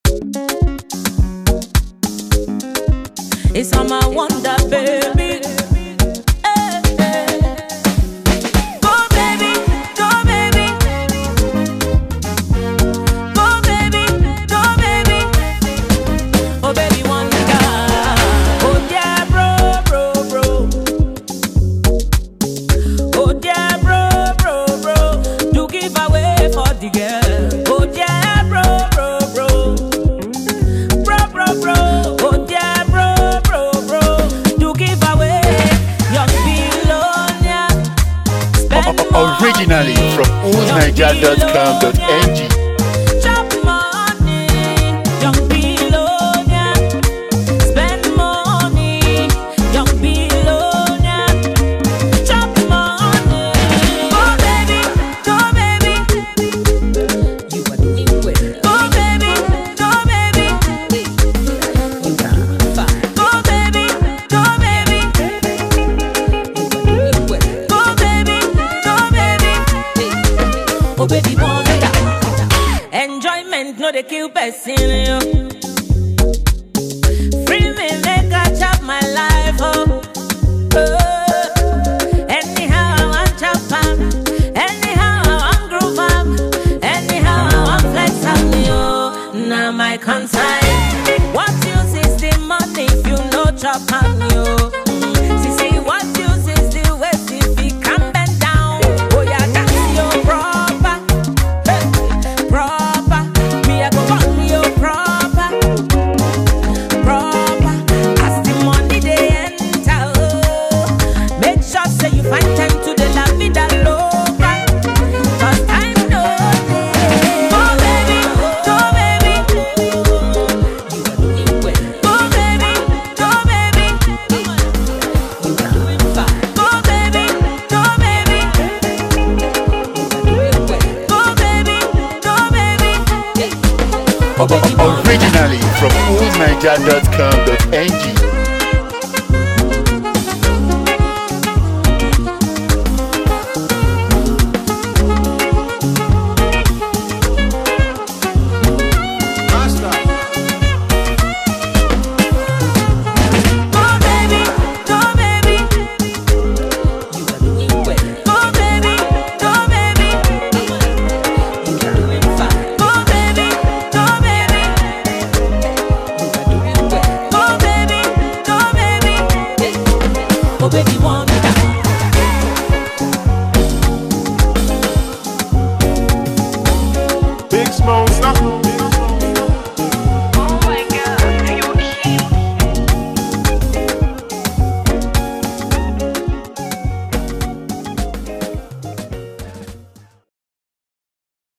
It's on my wonder, baby. Eh, eh. Go, baby, go, baby. Go, baby, go, baby. Oh, baby, wonder. Oh, yeah, bro, bro, bro. Oh, yeah, bro, bro, bro. Do give away for the girl. Oh, yeah, bro, bro, bro. Bro, bro, bro. Oh, yeah, bro, bro, bro. Do give away. Young Bilonia. Spend money. Originally from oldniger.com.ng. Chop money, young Bilonia. Spend money, young Bilonia. Chop money. Go baby, go baby. You are doing well. Go baby, go baby. You are fine. Go baby, go baby. You are doing well. Go baby, go baby. Oh baby, wonder. Enjoyment no dey kill person. Yo. Free me make I chop my life. Oh. Oh. Anyhow I want chop am. Anyhow I want groove am. Anyhow I want flex am. Yo. Now my concern. What use is the money if you no chop am? Yo. Mm. See see what use is the waist if you can bend down. Oh yeah, that's your proper. Hey, proper. Me I go run you proper, proper. As the money they enter, oh, make sure say you find time to the la vida loca. 'Cause time no dey. Go baby, go baby. You are doing well. Go baby, go baby. You are doing fine. Go baby, go baby. You are doing well. Go baby, go baby. Oh, baby, go. Originally from oldniger.com.ng.